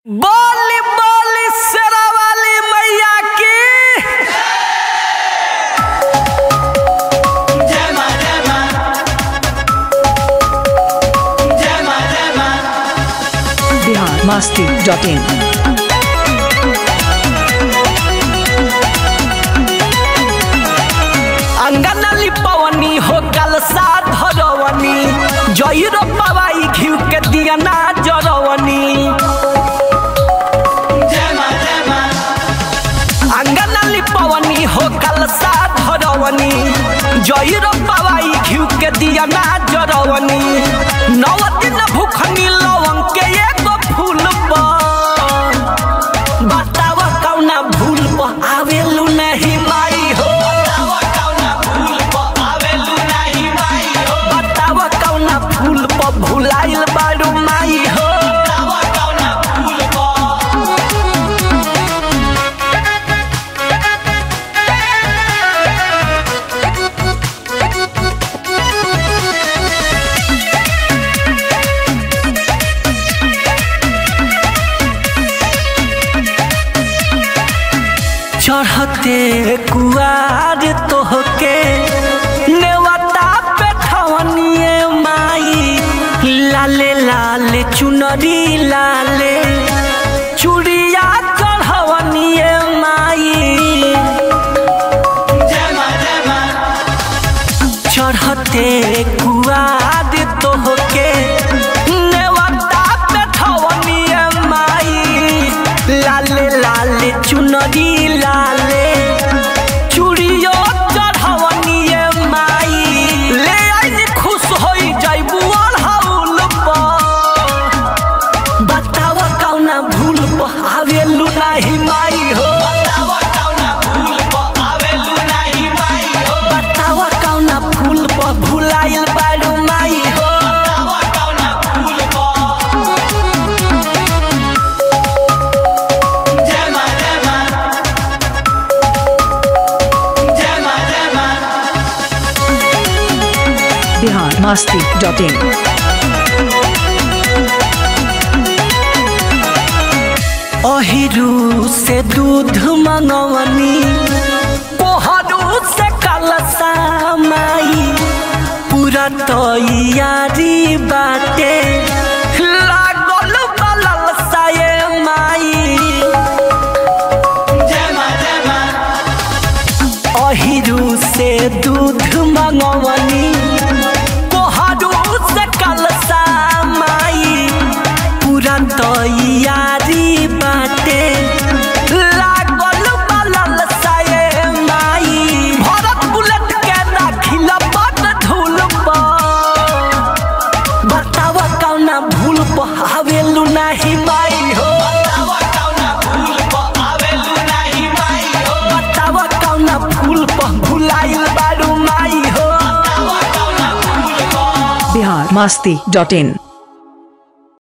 बोली बोली शेरावाली मैया की जय मां जय मां जय मां जय मां बिहार मस्ती डॉट इन अंगन लिपवनी हो कलसा धरवनी जईर पवाई घिउ के दियना जरवनी जय मां जय मां अंगन लिपवनी हो कलसा धरवनी जईर पवाई घिउ के दियना जरवनी नव दिन भूखनी लवंग के एगो फूल पर बतावा कौना भूल पर आवेलू नहीं माई हो बतावा कौना फूल पर आवेलू नाही माई हो बतावा कौना फूल पर भुलाइल बारू माई हो बतावा कौना फूल पर चढ़ते कुआर तोहके नेवता पे ठवनिए माई लाले लाले चुनरी लाले चूड़िया चढ़वनिए माई जय मां जय मां चढ़ते कुआर तोहके नेवता पे ठवनिए माई लाले लाले चुनरी लाले चूड़ियो चढ़वनिए माई ले आई खुश होई जाइबू अढ़ौल पर बतावा कौना भूल पर आवेलू नाही माई हो बतावा कौना फूल पर आवेलू नाही माई हो बतावा कौना फूल पर भुलाइल बारू माई हो बतावा कौना फूल पर जय मां जय मां जय मां जय मां बिहार मस्ती डॉट इन अहिरू से दूध मंगवनी कोहरू से कलसा माई पूरा तैयारी बाटे लागल बलल साये माई जय मां जय मां अहिरू से दूध मंगवनी कोहरू से कलसा माई पूरा तैयारी बाटे लागल बलल साये माई भरत बुलेट के राखिल बट धूल पर बतावा कौना भूल पर आवेलू नाही माई हो बतावा कौना फूल पर आवेलू नाही माई हो बतावा कौना फूल पर भुलाइल बारू माई हो बतावा कौना फूल पर बिहार मस्ती डॉट इन